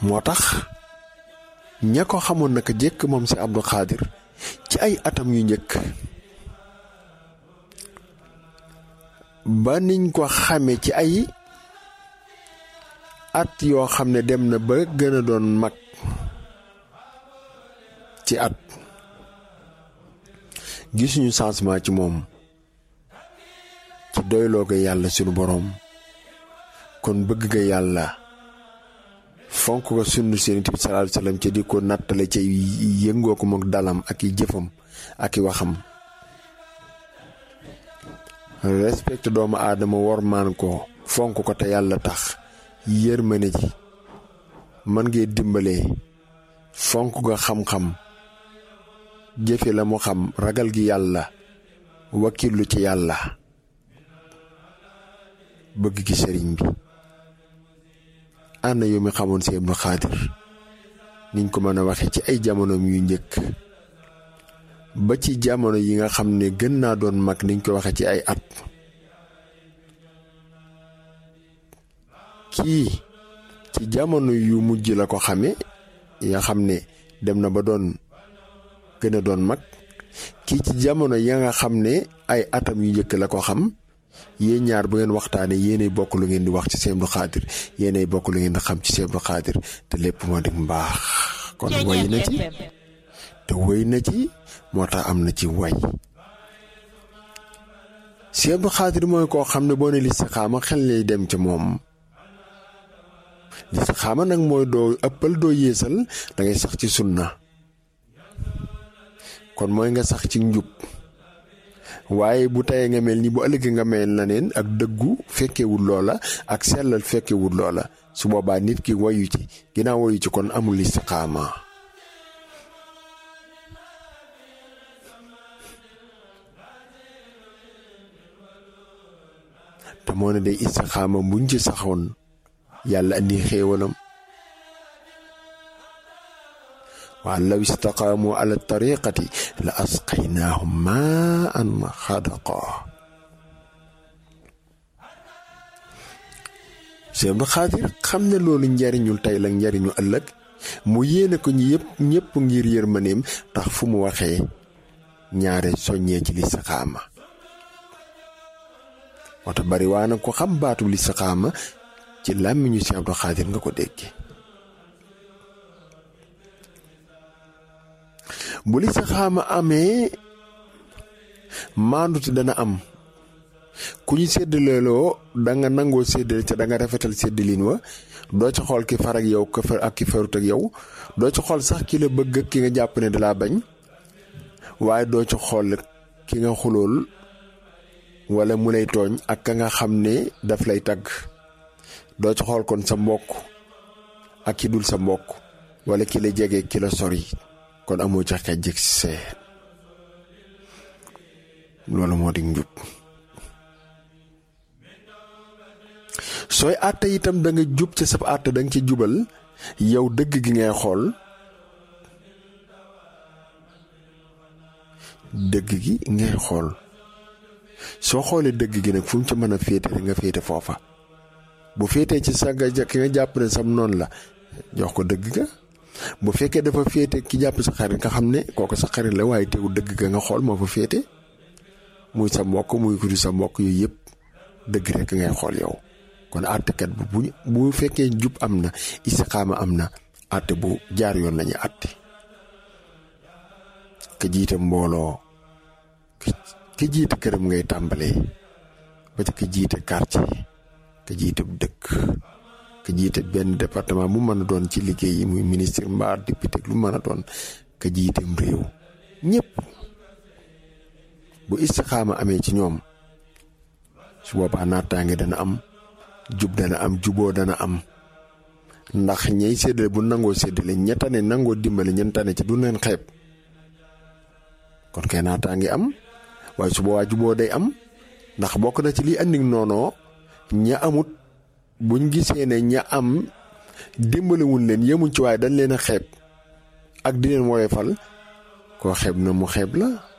moo tax ña ko xamoon naka jekk moom si Abdou Khadir ci ay atam yu njëkk ba niñ ko xame ci ay at yoo xam ne dem na ba gën a doon mag ci at gisuñu changement ci moom ci doyloo ga yàlla sunu boroom kon bëgg ga yàlla fonk ko sunu Yonent bi sallallahu alayhi wasallam ci di ko nattale ci yëngoo ko mook dalam ak i jëfam ak i waxam respecte doomu aadama wormaan ko fonk ko te yàlla tax yërmande ji man ngee dimbalee fonk ga xam-xam jëfe la mu xam ragal gi yàlla wakkilu ci yàlla bëgg gi sëriñ bi ànd yu mi xamoon si Abdou Khadir niñ ko mën a waxe ci ay jamonoom yu njëkk ba ci jamono yi nga xam ne gën naa doon mag niñ ko waxe ci ay at kii ci jamono yu mujj la ko xame ya xam ne dem na ba doon gën a doon mag kii ci jamono ya nga xam ne ay atam yu njëkk la ko xam yéen ñaar bu ngeen waxtaanee yéenay bokk lu ngeen di wax ci Sëñ Abdou Khadir yéenay bokk lu ngeen di xam ci Sëñ Abdou Khadir te lépp moo di mbaax kon way na ci te wéy na ci moo tax am na ci way Sëñ Abdou Khadir mooy koo xam ne boo ne listixaama xel lay dem ca moom listixaama nag mooy doo ëppal doo yéesal da ngay sax ci sunna kon mooy nga sax ci njub waaye bu tayee nga mel ni bu ëllëgee nga mel na neen ak dëggu fekkewul loola ak sellal fekkewul loola su boobaa nit ki wayu ci ginnaaw wayu ci kon amul istiqaama te moo ne day istiqaama buñ ci saxoon yàlla andi xéewalam waa law istaqaamu ala tariqati la asqaynaahum maan xadaqa Sëñ Abdou Khadir xam ne loolu njariñul tey la njariñu ëllëg mu yéene ko ñi yëpp ñëpp ngir yërmaneem tax fu mu waxee ñaare soññee ci listixaama wata bari waa na ko xam baatu listixaama ci làmmiñu Sëñ Abdou Khadir nga ko dégge bu listixaama amee maandute dana am ku ñu séddaleeloo da nga nangoo séddale te da nga rafetal séddalin wa doo ci xool ki far ak yow ka far ak ki farut ak yow doo ci xool sax ki la bëgg ak ki nga jàpp ne dalaa bañ waaye doo ci xool ki nga xulool wala mu lay tooñ ak ka nga xam ne daf lay tagg doo ci xool kon sa mbokk ak ki dul sa mbokk wala ki la jege ki la sori kon amoo ca xej jëg see loolu moo di njub sooy àtte itam da nga jub ca sab àtte da nga ci jubal yow dëgg gi ngay xool dëgg gi ngay xool soo xoolee dëgg gi nag fu mu ca mën a féete rek nga féete foofa bu féetee ci sa nga ki nga jàpp ne sam noonu la jox ko dëgg ga bu fekkee dafa féete ki jàpp sa xarit nga xam ne kooku sa xarit la waaye teewul dëgg ga nga xool moo fa féete muy sa mbokk muy ku sa mbokk yooyu yëpp dëgg rek ngay xool yow kon àttekat bu bu bu fekkee jub am na istiqaama am na àtte bu jaar yoon lañu àtte ka jiite mbooloo ka jiite këram ngay tàmbalee ba ci ka jiite quartier ka jiite dëkk ka jiite benn département mu mën a doon ci liggéey yi muy ministre mbaa député lu mën a doon ka jiiteem réew ñëpp bu istixaama amee ci ñoom su boobaa naataange dana am jub dana am juboo dana am ndax ñey séddale bu nangoo séddale ñettane nangoo dimbale ñeentane ci du leen xeeb kon kay naataange am waaye su boobaa juboo day am ndax bokk na ci liy andi noonoo ña amut buñ gisee ne ña am dimbalewuñ leen yemuñ ci waaye dañ leen a xeeb ak di leen woyofal koo xeeb na mu xeeb la